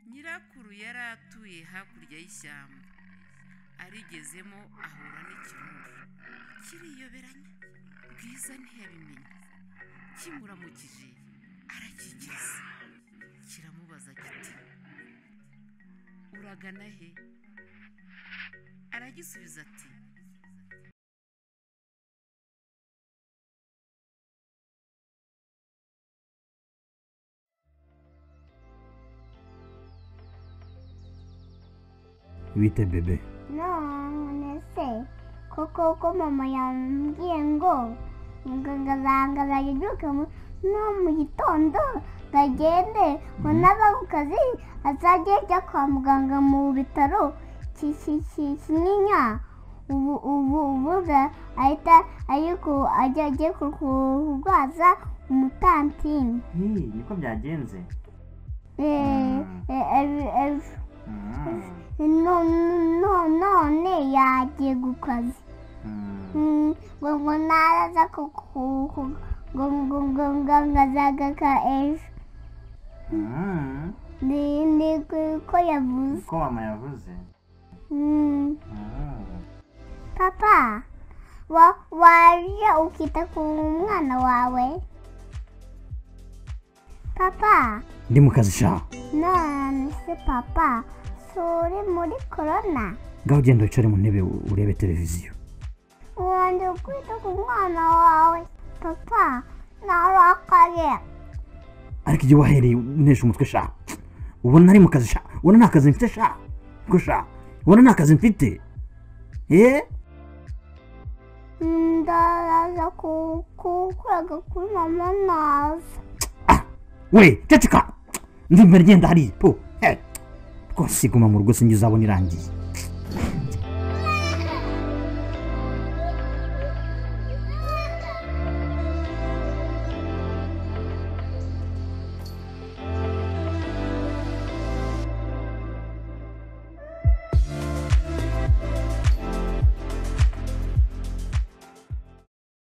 sekuru yari atuye hakurya y'ishyamba arigezemo ahura n'ikirundo kiriyoberanya bwiza ntiyabimenye kimuramukije arakikiza kiramubaza kiti uragana he aragisubiza ati bite bebe none se koko ko mama yambwiye ngo ngangazangara yabyuke no mu gitondo ngo agende ngo n'aba ku kazi azajye ajya kwa muganga mu bitaro ki- ki- ki- kinyinya ubu ubu ubuga ahita ariko ajya agiye ku- kurwaza umutantini niko byagenze Eh, eh, eh, eh, Mm, no- no- none yagiye ku kazi mm. ngo ngo naraza ku- ku- ku- ngo ngo ngo ngo ngazaga ka ejo Mm, ni ni ko- ko yavuze ko mama yavuze Mm, Mm. papa wa waje ukita ku mwana wawe papa ndi mu kazi sha none se papa si uri muri korona ngaho ugenda wicare mu ntebe u- urebe televiziyo wongera kwita ku mwana wawe papa narakaye ariko igihe wahereye unesha umutwe sha ubona ari mu kazi sha ubona nta kazi mfite sha ko sha ubona nta kazi mfite eee ndaraza ku- kukuraga kuri mama naza we ceceka ndimba ngenda hariya po he rwose guma mu rugo sinjye uzabona irangiye